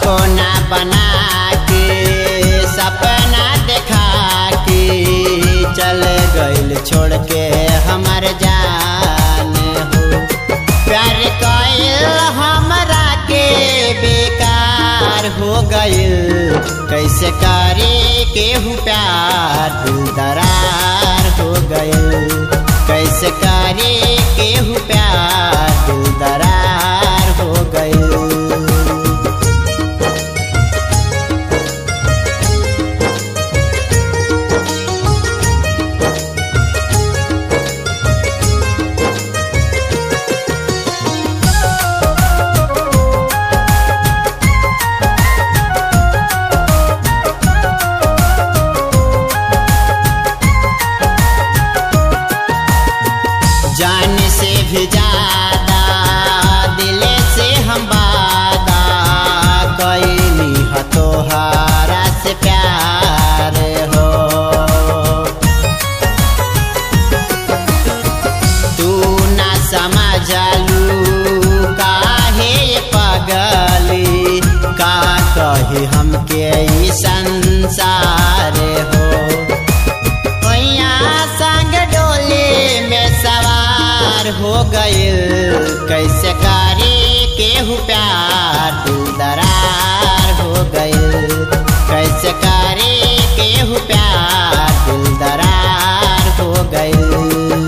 सपना बना के सपना देखा के चल गइल छोड़ के हमर जान हो प्यार कइल हमरा के बेकार हो गइल कैसे करे केहू प्यार दिल दरार हो गइल कैसे करे केहू प्यार दिल दरार हो गइल जान से भी ज्यादा दिल से हम वादा कैली ह तोहारा से प्यार हो तू ना समझलू काहे ये पगली का कही हमके ई संसार हो ओइया संग डोली में सवार हो गइल कैसे करे केहू प्यार दिल दरार हो गइल कैसे करे केहू प्यार दिल दरार हो गइल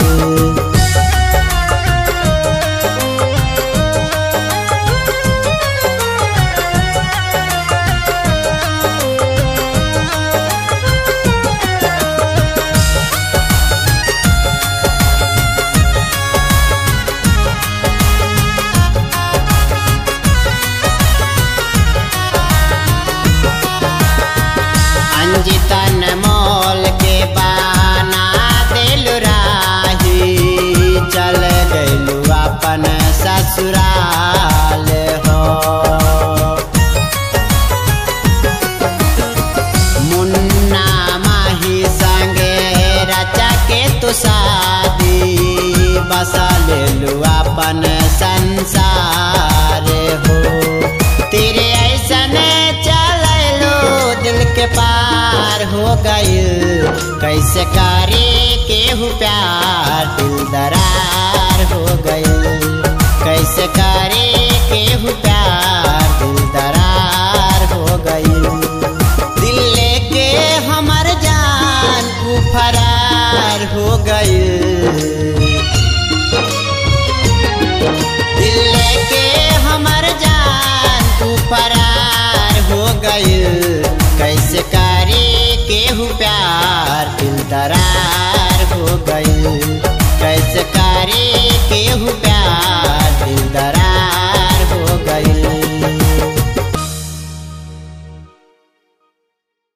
अंजितन मोल के बाना दिल राही चल गइलू अपन ससुराल हो मुन्ना माही संगे रचा के तू शादी बसा लेलू अपन संसार हो तेरे ऐसन चललो दिल के पार हो गइल कैसे करे केहू प्यार दिल दरार हो गइल कैसे करे केहू प्यार दिल दरार हो गइल दिल लेके हमर जान ऊ फरार हो गइल दिल लेके हमर जान तू फरार हो गइल कैसे करे केहू प्यार दिल दरार हो गइल